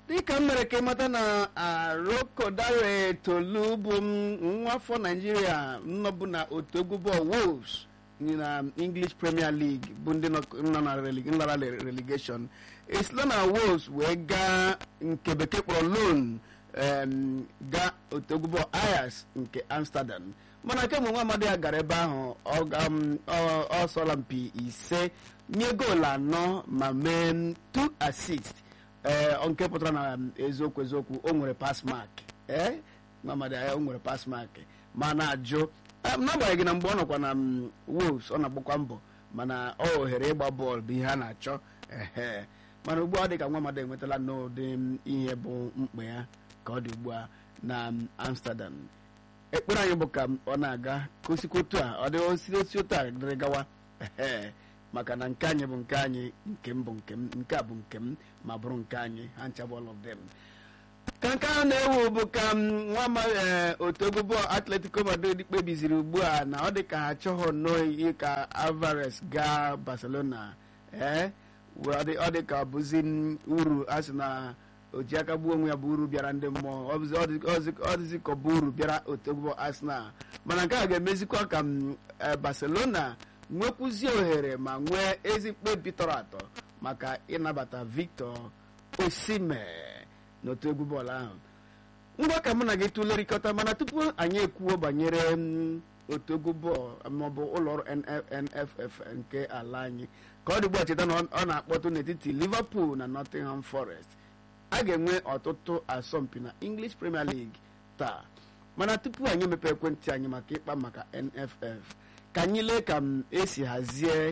dịka m mere ka ịmata na arokodare tolu bụ nwa afọ naijiria nnọbụ na otu egwu bọọlụ wolves na english premier league bụ ndị nọ na nlara relegation esila na wolves wee gaa nke bekee kpọrọ loan gaa otu egwu bọọlụ ayas nke amsterdam mana kemgbe nwa amadi ya gara ebe ahụ ọ sọla mpi ise nye goolu anọ ma mee 2 assist ee nke pụtara na eziokwu eziokwu o nwere pass mark ee mamadi ya o nwere pass mark ma na-ajụ n'agbanyeghị na mgbe ọ nọkwa na wolves ọ na-agbakwa mbọ mana ọ ohere ịgba bọọlụ bụ ihe a na-achọ ehe mana ugbu a dị ka nwa amadi enwetala n'ụdị ihe bụ mkpa ya ka ọ dị ugbu a na amsterdam ekpere anyị bụ ka ọ na-aga ka osikwa otu a ọ dị osiri osi otu a dịrị gawa ehe maka na nke anyị bụ nke anyị nke m bụ nke m nke a bụ nke m ma bụrụ nke anyị ha ncha bụ all of them ka nke a na-ewu bụ ka nwa amaghị otu egwu bọọlụ atletico madrid kpebiziri ugbu a na ọ dị ka ha achọghị nnọọ ka alvarez gaa barcelona ee ọ dị ka bụzi uru a sị na oji aka gbuo onwe ya bụ uru bịara ndị mmụọ ọ dịzi ka ọ bụ uru bịara otu egwu bọọlụ arsenal mana nke a ga-emezikwa ka barcelona nwekwuzie ohere ma nwee ezi mkpebi tọrọ atọ maka ịnabata victor osime n'otu egwu bọọlụ ahụ ngwa ka mụ na gị tụlerịkọta mana tupu anyị ekwuo banyere otu egwu bọọlụ maọbụ ụlọọrụ nff nke ala anyị ka ọ dị ugbu a cheta na ọ na-akpọtụ n'etiti liverpool na nottingham forest a ga-enwe ọtụtụ asọmpi na english premier league taa mana tupu anyị emepe ekwentị anyị maka ịkpa maka nff ka anyị lee ka m esi hazie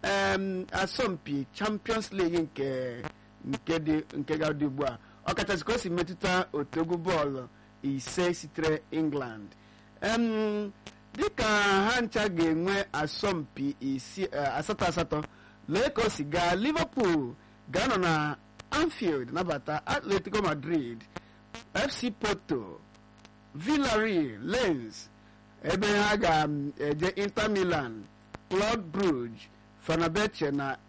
asọmpi champions league nke nke ga-adị ugbu a ọkachasị ka o si metụta otu egwu bọọlụ ise sitere england dịka ha ncha ga-enwe asọmpi asatọ asatọ lee ka o si gaa liverpool ga-anọ na anfield nabata atletico madrid fc porto villarreal lens ebe ha ga-eje inter milan club brugge fenerbahce na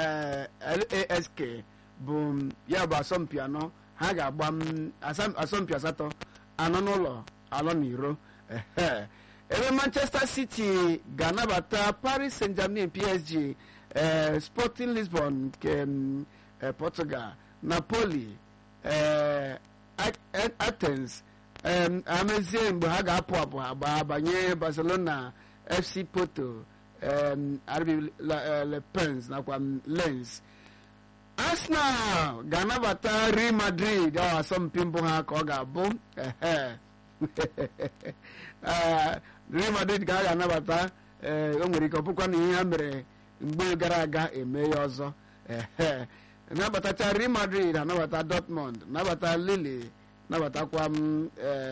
lask bụ ya bụ asọmpi anọ ha ga-agba asọmpi asatọ anọ n'ụlọ alọ na iro ebe manchester city ga-anabata paris saint germain psg sporting lisbon nke portugal napoli athens amezie mgbe ha ga-apụ apụ ha gbaa banye barcelona fc porto rb lepens nakwa lens arsenal ga-anabata real madrid ọ asọmpi mbụ ha ka ọ ga-abụ real madrid ka a ga-anabata o nwere ike ọ bụkwa na ihe ha mere mgbe gara aga eme ya ọzọ nabatacha real madrid anabata dortmund nabata lille nabatakwa m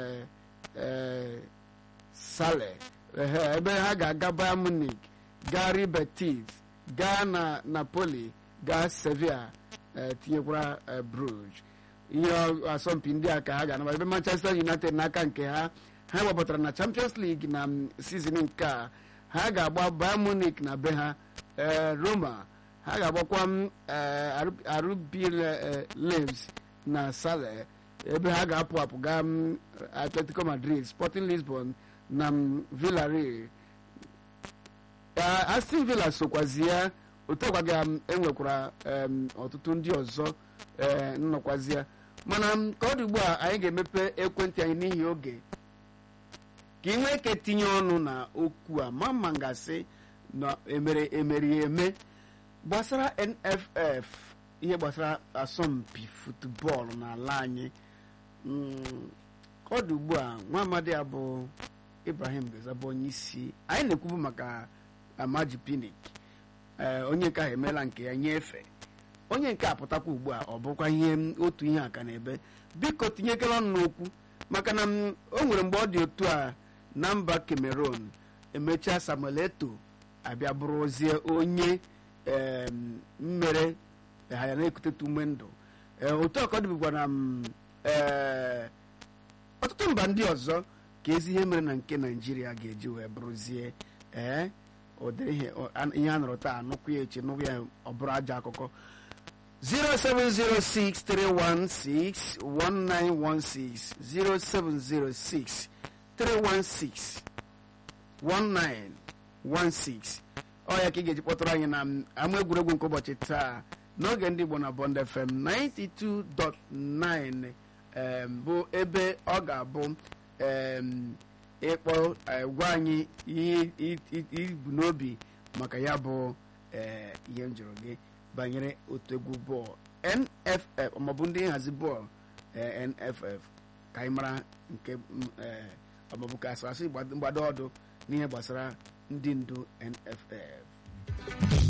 sale ebe ha ga-aga bayern munich gaa real betis gaa na napoli gaa sevilla tinyekwara bruges ihe asọmpi ndị a ka ha ga-anabata ebe manchester united n'aka nke ha ha gbapụtara na champions league na sizin nke a ha ga-agba bayern munich na be ha roma ha ga-agbakwa rb leves na sale ebe ha ga-apụ apụ gaa atletico madrid sporting lisbon na villarreal aston villa sokwazi ya otu ọkwa ga enwekwara ọtụtụ ndị ọzọ nnọkwazi ya mana ka ọ dị ugbu a anyị ga-emepe ekwentị anyị n'ihi oge ka ị nwee ike tinye ọnụ na okwu a ma mma ngasị na emere emeri eme gbasara nff ihe gbasara asọmpi futbọọlụ n'ala anyị ka ọ dị ugbu a nwa amadi a bụ ibrahim bezabụ onye isi anyị na-ekwubu maka amaji pinik onye nke ahụ emeela nke ya nyefee onye nke a pụtakwa ugbu a ọ bụkwa ihe otu ihe aka na ebe biko tinyekere ọnụ n'okwu maka na o nwere mgbe ọ dị otu a na mba cameroon emechaa samuel eto abịa bụrụzie onye mmere ha ya na-ekutetu ume ndụ otu ọkọ dịbụkwa na ọtụtụ mba ndị ọzọ ka ezi ihe mere na nke naijiria ga-eji wee bụrụzie ee ụdịrị ihe a nụrụ taa anụkwu ya echi nụkwu ya ọ bụrụ ajọ akụkọ 0706 316 1916 0706 316 1916 ọ ya ka ị ga-eji kpọtụrụ anyị na ama egwuregwu nke ụbọchị taa n'oge ndị Igbo na Bond FM 92.9 em, bụ ebe ọ ga-abụ em, ịkpọ eh, gwa anyị ihe i- i- ibu n'obi maka ya bụ eh, ihe m jụrụ gị banyere otu egwu bọọlụ NFF maọbụ ndị nhazi bọọlụ eh, NFF ka anyị mara nke mm, eh, maọbụ ka asị mgbado ọdụ n'ihe gbasara ndị ndu NFF